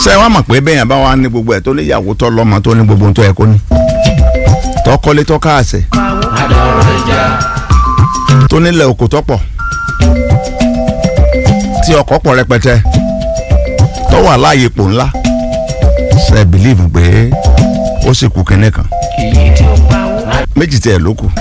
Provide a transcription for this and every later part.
ṣé wàá mọ̀ pé bẹ́yàn bá wà ní gbogbo ẹ̀ tó ní ìyàwó tó lọ́mọ tó ní gbogbo ohun tó yẹ kó ní tó kọ́lé tó káàsẹ̀ tó nílẹ̀ oko tó pọ̀ tí ọkọ̀ pọ̀ rẹpẹtẹ tó wà láàyè pò ńlá ṣe bìlíìfù pé ó sì kú kinní kan méjì tiẹ̀ ló kù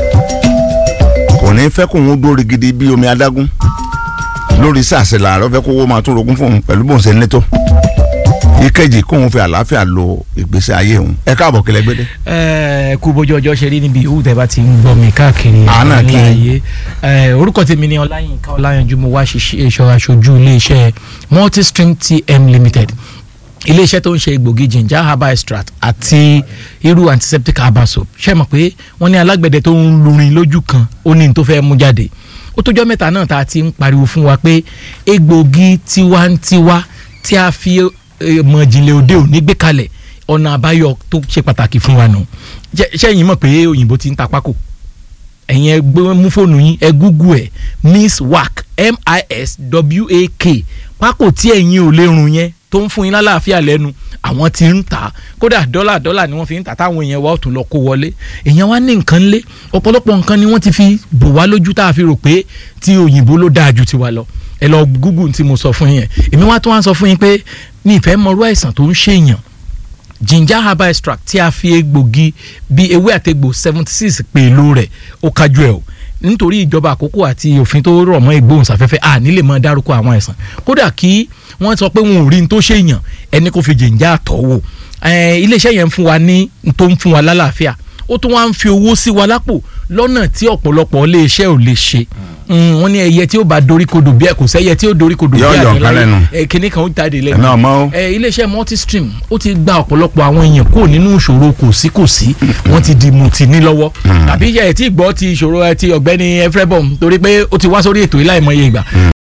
kò ní fẹ́ kó òun dórí gidi bí omi adágún lórí sàṣẹ làárọ̀ fẹ́ kó owó máa tún rogún fún òun pẹ̀lú bóun ṣe ní tó ìkejì kóun fi àlàáfíà lo ìgbésí ayé òun ẹ káàbọ̀ kílẹ̀ gbédé. ẹ kú bójú ọjọ́ ṣe rí níbi ìhù tẹ́ bá ti ń gbọ́ mi káàkiri Àánà kí. ilé ayé ẹ orúkọ tèmi ni ọláyínká ọláyanjú mo wá ṣiṣẹ́ ìṣọ́ aṣojú iléeṣẹ́ multistream tm limited iléeṣẹ́ tó ń ṣe egbògi ginger herbal extract àti irú antiseptic herbal soap ṣe mọ̀ pé wọ́n ní alágbẹ̀dẹ tó ń lurin lójú kan ó ní n tó fẹ́ mú jáde ó tójọ́ mẹ́ta náà tá a ti ń pariwo fún wa pé egbògi tiwantiwa tí a fi eh, mọ̀ ìjìnlẹ̀ òde òní gbé kalẹ̀ ọ̀nà àbáyọ tó ṣe pàtàkì fún wa nù Ṣé- ṣẹ́yìn mọ̀ pé òyìnbó ti ń ta pákó ẹ̀yin ẹ gbé mú fóònù yín ẹ gúgú ẹ̀ miss wack m-i-s-w-a-k pákó tí ẹ̀yin ò lè rùn yẹn tó ń fún yín lálàáfíà lẹ́nu àwọn tí ń tà á kódà dọ́là dọ́là ni wọ́n fi ń tà táwọn èèyàn wa ò tún lọ kó wọlé èèyàn wa ní nǹkan lé ọ̀pọ̀lọpọ̀ nǹkan ni wọ́n ti fi bò wá lójú tá a fi rò pé tí òyìnbó ló dáa ju tiwa lọ ẹ lọ gúgù tí mo sọ fún yín èmi wá tún wá sọ fún yín pé ní ìfẹ́ mọ̀rú àìsàn tó ń ṣèyàn ginger herbal extract tí a fi egbògi bíi ewé àtegbò seventy six pèlò rẹ̀ ó kájú ẹ̀ o nítorí ìjọba àkókò àti òfin tó rọ̀ mọ́ ìgbóhùnsáfẹ́fẹ́ à nílè mọ́ dárúkọ àwọn àìsàn kódà kí wọ́n sọ pé wọn ò rí n tó ṣèyàn ẹni kò fi ginger tọ̀ wò Eh, iléeṣẹ́ yẹn ń fún wa ní n tó ń fún wa lálàáfíà ó tún wá ń fi owó sí wa lápò lọ́nà tí ọ̀pọ̀lọpọ̀ iléeṣẹ́ ò lè ṣe Mm, wọ́n ní ẹyẹ tí ó bá dorí kodò bí ẹ kò sẹ́yẹ tí ó dorí kodò bí Yọ yọ nǹkan lẹ́nu. ẹ kíní kan ó jáde lẹ́nu ẹ̀mí ọmọ o ẹ iléeṣẹ́ multistream ó ti gba ọ̀pọ̀lọpọ̀ àwọn èèyàn kúrò nínú ìṣòro kò sí kò sí wọ́n ti di mutí ní lọ́wọ́ tàbí ẹ tí gbọ́ ti ìṣòro ẹ ti ọ̀gbẹ́ni efrebom torí pé ó ti wá sórí ètò yìí láìmọye ìgbà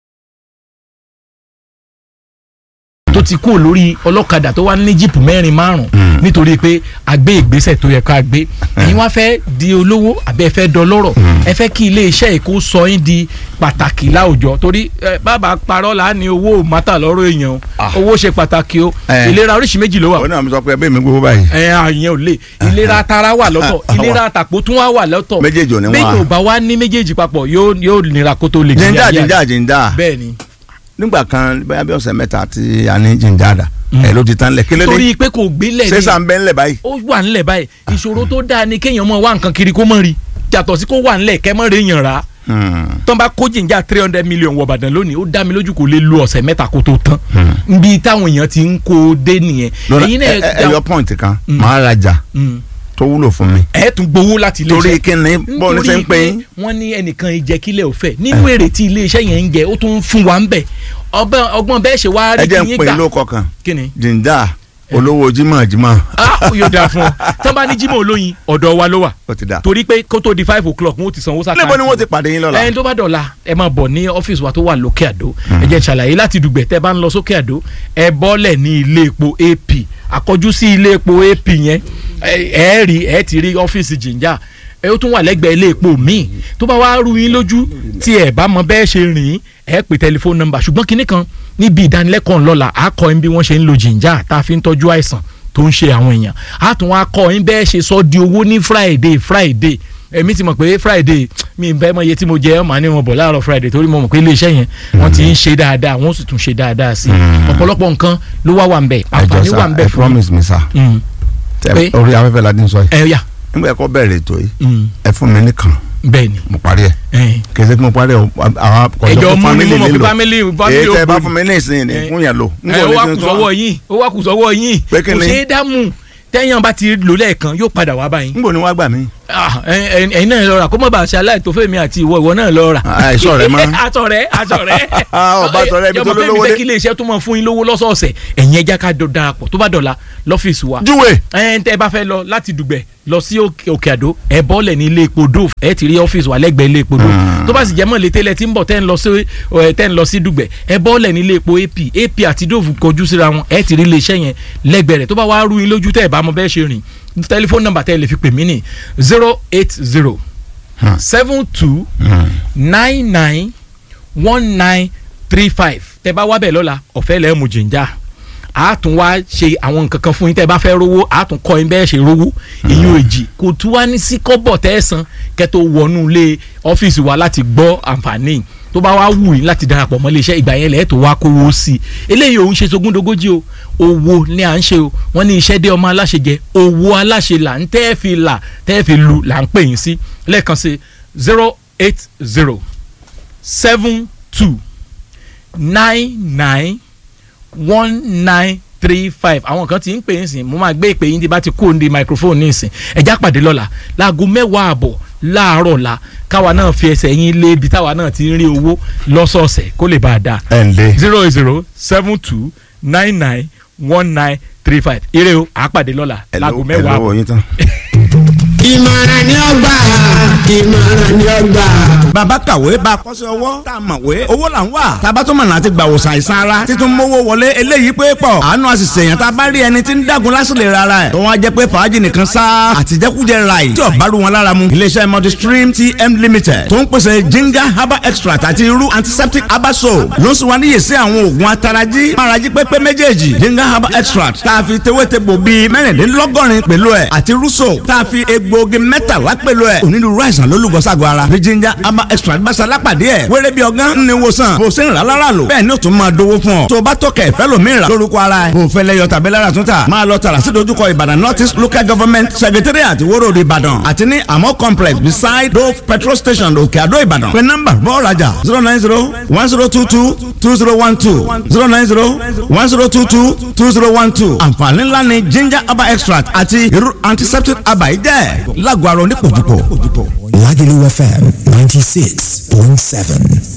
tó ti kúrò lórí ọlọ́kadà tó wá ní jíìpù mẹ́rin márùn nítorí pé a gbé ìgbésẹ̀ tó yẹ ká gbé ẹ̀yin wá fẹ́ di olówó àbẹ́ ẹ fẹ́ dọlọ́rọ̀ ẹ fẹ́ kí iléeṣẹ́ èkó sọ yín di pàtàkì láwùjọ torí ẹ, bàbá parọ́ là á ní owó ò mátà lọ́rọ̀ èèyàn o Ah. owó ṣe pàtàkì o Eh. ìlera oríṣi méjì ló wà òun náà mi sọ pé ẹbí mi gbowó báyìí ẹ àyẹn ò lè ìlera tara wà lọ́tọ̀ Ah, ìlera àtàpó tún wà wà lọ́tọ̀ Méjèèjì ò ní wà. bẹ́ẹ̀ ò bá wá ní méjèèjì papọ̀ yóò yóò nira kó tó lè gbé jíńdà ayé jíńdà àyè. jíńdà bẹ́ẹ̀ ni nígbà kan bóyá bí ọ̀sẹ̀ mẹ́ta tí a ní jíńdà dà ẹ̀ ló ti tán lẹ̀ kí ló dé torí pé kò gbélẹ̀ ṣé ni sà ń bẹ́ ńlẹ̀ báyìí. ó wà ńlẹ̀ báyìí ìṣòro tó dáa ni kéèyàn mọ̀ wá nǹkan kiri kó mọ̀ rí yàtọ̀ sí kó wà ńlẹ̀ kẹ́ mọ̀ rí yàn rà Hmm. tán bá kó jìnjà three hundred million wọ Ìbàdàn lónìí ó dá mi lójú kò lè lo ọ̀sẹ̀ mẹ́ta kó tó tán nbí táwọn èèyàn ti ń kó o dé nìyẹn lọ́nà ẹ̀yin ẹ ẹ- ẹ yọ pọ́ǹtì kan máa rajà Mm. tó wúlò fún mi. ẹ tún gbowó láti ilé torí iṣẹ́ kí ni bọ́ọ̀ ní sẹ́ ń pè é. wọ́n ní ẹnìkan ìjẹ́kílẹ̀ òfẹ́ nínú èrè tí iléeṣẹ́ yẹn ń jẹ ó tún ń fún wa ń bẹ̀ ọgbọ́n ọgbọ́n bẹ́ẹ̀ ṣe wá ẹ rí jẹ́ kí ń yín pè é gbà lóko kan kí ni jíńdà olówó jímọ̀ jímọ̀ ah yóò dáa fún ọ tí wọ́n bá ní Jímọ̀ olóyin ọ̀dọ̀ wa ló wà ó ti dà. torí pé kó tó di five o'clock wọn ó ti sanwó sáà níbo ni wọ́n ti pàdé yín lọ́la. ẹni tó bá dọ̀la ẹ máa bọ̀ ní ọ́fíìsì wa tó wà lókè àdó ẹ jẹ́ n ṣàlàyé láti dùgbẹ̀ tẹ́ bá ń lọ sókè àdó ẹ bọ́lẹ̀ ní ilé epo ap àkọjú sí ilé epo ap yẹn ẹ ẹ rí ẹ ti rí ọ́fíìsì jìnjà ẹ ó tún wà lẹ́gbẹ̀ẹ́ ilé epo míì tó bá wá rú yín lójú tí ẹ bá mọ bẹ́ẹ̀ ṣe rìn ẹ pè tẹlifóònù nọ́mbà ṣùgbọ́n kinní kan níbi ìdánilẹ́kọ̀ọ́ ńlọ́la á kọ́ ẹ bí wọ́n ṣe ń lo jìnjà tá a fi ń tọ́jú àìsàn tó ń ṣe àwọn èèyàn á tún wá kọ́ ẹ bẹ́ẹ̀ ṣe sọ di owó ní friday friday èmi ti mọ̀ pé friday mi ń bẹ́ mọ iye tí mo jẹ ọ́ màá ní wọn bọ̀ láàárọ̀ friday torí mo mọ̀ pé iléeṣẹ́ yẹn wọ́n ti ń ṣe dáadáa wọ́n sì tún ṣe dáadáa sí i ọ̀pọ̀lọpọ̀ nǹkan ló wá wà ń bẹ̀ ẹ jọ àǹfààní wà sá ń bẹ̀ ẹ fún mi. promise mi sá Mm. Tẹ- Pé? orí afẹ́fẹ́ la dín sọ yìí ẹ yà nígbà ẹ̀kọ́ bẹ̀rẹ̀ ètò yìí Mm. ẹ fún mi nìkan bẹ́ẹ̀ ni mo parí ẹ̀ ẹ. kì í ṣe kí mo parí ẹ̀ o, àwọn ẹjọ kọ̀ọ̀dọ̀ mú ni mo fámìlì mọ̀ pé nílò family èyí family tẹ bá òkú fún mi ní ìsìn ní Eh. fún yẹn lò ẹ ó wá kù sọ́wọ́ yín ó wá kù sọ́wọ́ yín Pé kí kò ni? ṣeé dámú tẹ́yàn bá ti lò lẹ́ẹ̀kan yóò padà wá báyìí. níbo ni wọ́n gbà mí. Ah, ẹ- ẹ- ẹ̀yin náà lọ rà kó má bàa ṣe aláìtófẹ́ mi àti ìwọ ìwọ náà lọ rà. àìsàn rẹ mọ́. àtọ̀rẹ́ àtọ̀rẹ́. Ah, ọba àtọ̀rẹ́ ibi tó Jọmọ pé lówó mi dé. fẹ́ kí iléeṣẹ́ tó máa fún yín lówó lọ́sọ̀ọ̀sẹ̀ ẹ̀yin ẹja ká jọ darapọ̀ tó bá dọ̀la lọ́fíìsì wa. júwe ẹ tẹ́ ẹ bá fẹ́ lọ láti dùgbẹ̀ lọ sí òkè òkè àdó ẹ bọ́ọ̀lẹ̀ ní ilé epo dove ẹ ti rí ọ́fíìsì wa lẹ́gbẹ̀ẹ́ ilé epo dove tó bá sì jẹ́ mọ́ létí lẹ ti ń bọ̀ tẹ́ ń lọ sí ẹ tẹ́ ń lọ sí dùgbẹ̀ ẹ bọ́ọ̀lẹ̀ ní ilé epo ap ap àti dove kọjú síra wọn ẹ ti rí iléeṣẹ́ yẹn lẹ́gbẹ̀ẹ́ rẹ̀ tó bá wá rú yín lójú tẹ́ ẹ bá mọ bẹ́ẹ̀ ṣe rìn tẹlifóònù nọ́mbà tẹ́ ẹ lè fi pè mí ní zero eight zero seven two nine nine one nine three five tẹ́ bá wá bẹ̀ lọ́la ọ̀fẹ́ lẹ́ẹ̀ mú jìnjà a tún wá ṣe àwọn nǹkan kan fún yín tẹ́ ẹ bá fẹ́ rówó a tún kọ́ yín bẹ́ẹ̀ ṣe rówó ìyún èjì kò tún wá ní sí kọ́bọ̀ tẹ́ ẹ san kẹ́ tó wọnú ilé ọ́fíìsì wa láti gbọ́ àǹfààní tó bá wá wù yín láti darapọ̀ mọ́ iléeṣẹ́ ìgbà yẹn lẹ́ẹ̀ tó wá kówó sí i eléyìí òun ṣe sogúndogójì o owó ni à ń ṣe o wọ́n ní iṣẹ́ dé ọmọ aláṣẹ jẹ owó aláṣẹ là ń tẹ́ fi là tẹ́ fi lu là ń pè yín sí lẹ́ẹ̀kan sí zero eight zero seven two nine nine one nine three five àwọn kan ti ń pè é sìn mo máa gbé ìpè yín tí bá ti kó ní microphone ní ìsìn ẹ̀já pàdé lọ́la láago mẹ́wàá àbọ̀ láàárọ̀ la káwa náà fi ẹsẹ̀ yín lé ibi táwa náà ti ń rí owó lọ́sọ̀ọ̀sẹ̀ kó lè bá a dáa ẹ̀ ń lé. zero eight zero seven two nine nine one nine three five ire o àápàdé lọ́la láago mẹ́wàá àbọ̀. lọ́wọ́ yín tán. ìmọ̀ràn ni ó gbà ìmọ̀ràn ni ó gbà. bàbá kàwé bá a kọ́sẹ́ ọwọ́ tá a mọ̀wé owó là ń wà tába tó mọ̀nà àti gbà wòsàn àìsàn ara títún mówó wọlé eléyìí pé pọ̀ àánú àṣìṣe èèyàn tá a bá rí ẹni tí ń dàgún lásìlè rárá ẹ̀ tó wọ́n á jẹ́ pé fàájì nìkan sá àtijẹ́kújẹ ráì tí ọ̀bá rú wọn lára mu iléeṣẹ́ multistream tm limited tó ń pèsè ginger herbal extract àti irú antiseptic herbal soap ló ń sùn wá níyè sí àwọn oògùn atarají márají pépé méjèèjì ginger herbal extract tá a fi tewétegbò bíi mẹ́rìndínlọ́gọ́rin pẹ̀lú ẹ̀ àti rúṣò tá a fi egbòogi mẹ́tàlá pẹ̀lú ẹ̀ onírúurú àìsàn ló lùgọ́ sago ara bí ginger herbal extract bá ṣalápàdé ẹ̀ wéré bí ọgán ní wòsàn bó ṣe ń rà lára lò bẹ́ẹ̀ ni ó tún máa dówó fún ọ tó o bá tọkẹ̀ fẹ́ lòmíì rà lórúkọ ara ẹ̀ bó o fẹ́ lẹ́yọ tàbí lára tún tà máa lọ tààrà sí dojúkọ ìbàdàn north east local government secretariat ìwóró ìbàdàn àti ní àmọ́ complex beside dove petrol station òkè àdó ìbàdàn pé nọ́mbà bọ́ọ̀ rajà zero nine zero one zero two two two zero one two zero nine zero one zero two two two zero one two àǹfààní ńlá ni ginger herbal extract àti irú antiseptic herbal yìí jẹ́ lágọ̀ọ́ àrùn onípòjúpò. Lagelu FM 96.7.